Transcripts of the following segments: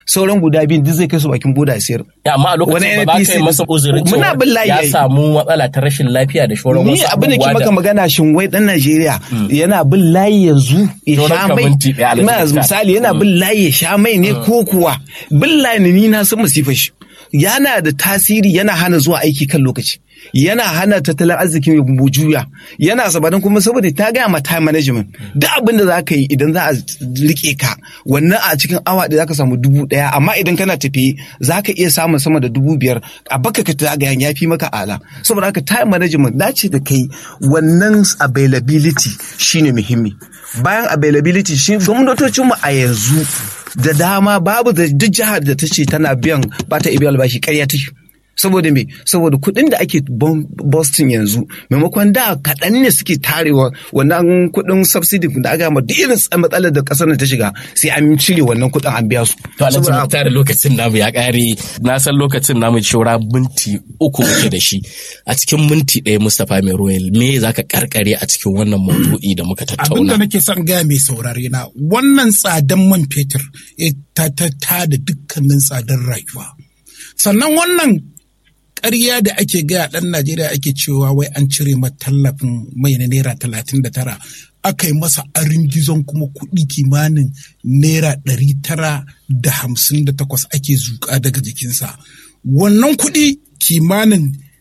sauran guda biyun duk zai kai su bakin boda sayar Ya, amma a lokacin ba za ka yi masa uzurin muna bin layi ya yayi. samu matsala ta rashin lafiya da shauran ni wasu abin da ke abubuwa maka magana shin wai dan Najeriya yana bin layi yanzu ya Sauran sha ka mai minti ɗaya, Alhaji Ma- Muktar. misali yana bin layi ya sha mai ne ko kuwa bin layi ne ni na san masifar shi yana da tasiri yana hana zuwa aiki kan lokaci yana hana tattalin arziki mai juya yana sabanin kuma saboda ta gaya ma time management duk abin da za ka yi idan za a rike ka wannan a cikin awa ɗaya za ka samu dubu ɗaya amma idan kana tafiye za ka iya samun sama da dubu biyar a baka ka zagayen ya fi maka ala saboda haka time management dace da kai wannan availability shine muhimmi bayan availability shi gwamnatocinmu a yanzu da dama babu da duk jihar da ta ce tana biyan ba ta ibiya albashi karya take saboda me saboda kuɗin da ake bon- Boston yanzu maimakon da kaɗan ne suke tarewa wannan kuɗin subsidy da aka ma duk irin matsalar da ƙasar nan ta shiga sai an cire wannan kuɗin an biya su To Alhaji Saboda Muktar lokacin namu ya ƙare na san lokacin namu shora minti uku muke da shi a cikin minti ɗaya Mustapha mai royal me za ka karkare a cikin wannan maudu'i da muka abin da tattauna. nake son gaya mai saurare na wannan tsadan man fetur eh, ta ta ta da dukkanin tsadar rayuwa sannan wannan ƙarya da ake gaya ɗan najeriya ake cewa wai an cire ma tallafin mai na naira talatin da tara aka yi masa arin gizon kuma kuɗi kimanin naira ɗari tara da hamsin da takwas ake zuƙa daga jikinsa wannan kuɗi kimanin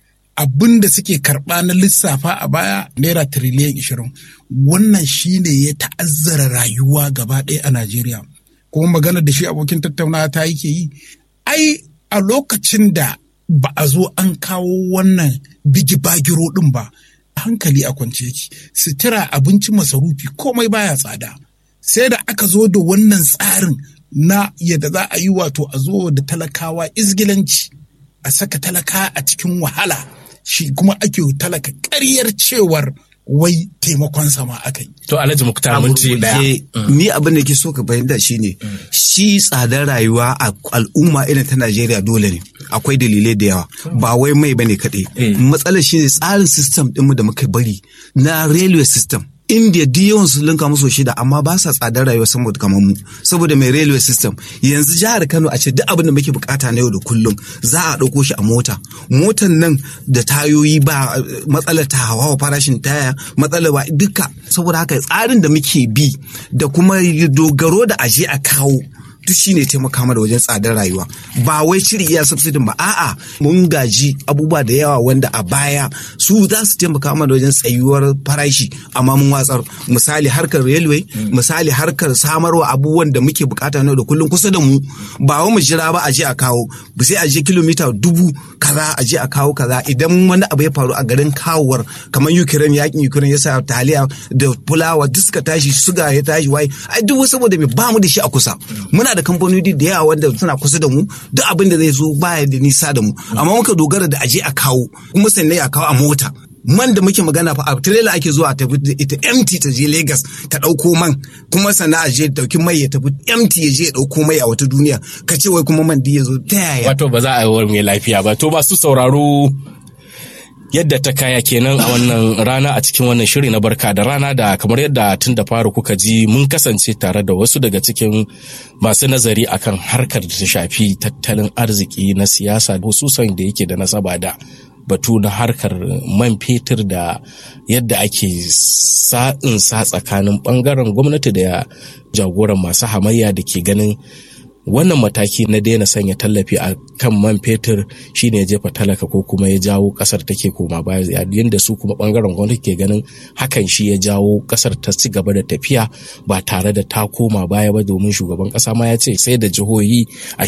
abin da suke karɓa na lissafa a baya naira tiriliyan ishirin wannan shine ya ta'azzara rayuwa gaba ɗaya a najeriya kuma magana da shi abokin tattaunawa ta yake yi ai a lokacin da ba a zo an kawo wannan bigi bagiro ɗin ba hankali a kwance yake sutura abinci masarufi komai baya tsada sai da aka zo da wannan tsarin na yadda za a yi wato a zo da talakawa izgilanci a saka talaka a cikin wahala shi kuma ake talaka ƙaryar cewar wai taimakon sama aka yi. To Alhaji Muktar minti ɗaya. Ke- ni abin da ke so ka fahimta shine shi tsadar rayuwa a al'umma irin ta Najeriya dole ne akwai dalilai da yawa ba wai mai bane kaɗai matsalar shine tsarin system ɗinmu da muka bari na railway system India duk yawan su linka musu shida amma ba sa tsadar rayuwa saboda kamar mu saboda mai railway system yanzu jihar Kano a ce duk abin da muke bukata na yau da kullum za a ɗauko shi a mota motan nan da tayoyi ba eh, matsalar ta hawa farashin taya matsalar ba duka saboda haka tsarin da muke bi da kuma dogaro da aje a kawo duk shine taimaka mana wajen tsadar rayuwa ba wai cire iya subsidin ba a'a mun gaji abubuwa da yawa wanda a baya su za su taimaka mana wajen tsayuwar farashi amma mun watsar misali harkar railway misali harkar samarwa abubuwan da muke bukata na yau da kullum kusa da mu ba wai mu jira ba a je a kawo ba sai a je kilomita dubu kaza a je a kawo kaza idan wani abu ya faru a garin kawowar kamar Ukraine yakin Ukraine ya sa taliya da fulawa duk suka tashi suga ya tashi wai ai duk saboda me ba mu da shi a kusa muna da kamfanoni da yawa wanda suna kusa da mu duk abin da zai zo baya da nisa da mu amma muka dogara da aje a kawo kuma sannan a kawo a mota man da muke magana fa a trailer ake zuwa tafi da ita empty ta je Lagos ta dauko man kuma sannan a je dauki mai ya tafi empty ya je ya dauko mai a wata duniya ka ce wai kuma man da ya zo ta yaya Wato ba za a yi wa mai lafiya ba. To masu sauraro yadda ta kaya kenan a wannan rana a cikin wannan shiri na barka da rana da kamar yadda tun da fara kuka ji mun kasance tare da wasu daga cikin masu nazari akan harkar da ta shafi tattalin arziki na siyasa hususan da yake da nasaba da batu na harkar man fetur da yadda ake sa'in sa tsakanin bangaren gwamnati da jagoran masu hamayya da ke ganin wannan mataki na daina sanya tallafi a kan man fetur shine ya jefa talaka ko kuma ya jawo kasar take koma baya yayin da su kuma bangaren gwamnati ke ganin hakan shi ya jawo kasar ta ci gaba da tafiya ba tare da ta koma baya ba domin shugaban kasa ma ya ce sai da jihohi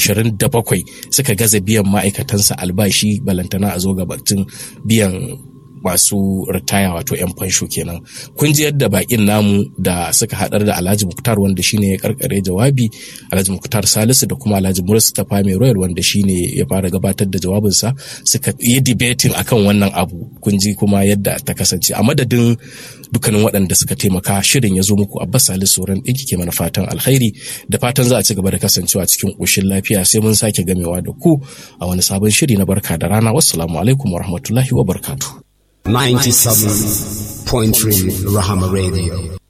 27 suka gaza biyan ma'aikatansa albashi balantana a zo gabatun biyan masu ritaya wato 'yan fansho kenan kun ji yadda bakin namu da suka hadar da alhaji muktar wanda shine ya karkare jawabi alhaji muktar salisu da kuma alhaji mustapha mai royal wanda shine ya fara gabatar da jawabinsa suka yi debating akan wannan abu kun ji kuma yadda ta kasance a madadin dukkanin waɗanda suka taimaka shirin ya zo muku abbas salisu sauran ɗinki ke mana fatan alkhairi da fatan za a ci gaba da kasancewa cikin ƙoshin lafiya sai mun sake gamewa da ku a wani sabon shiri na barka da rana wassalamu alaikum wa rahmatullahi wa barkatu. 97.3 Rahama Radio.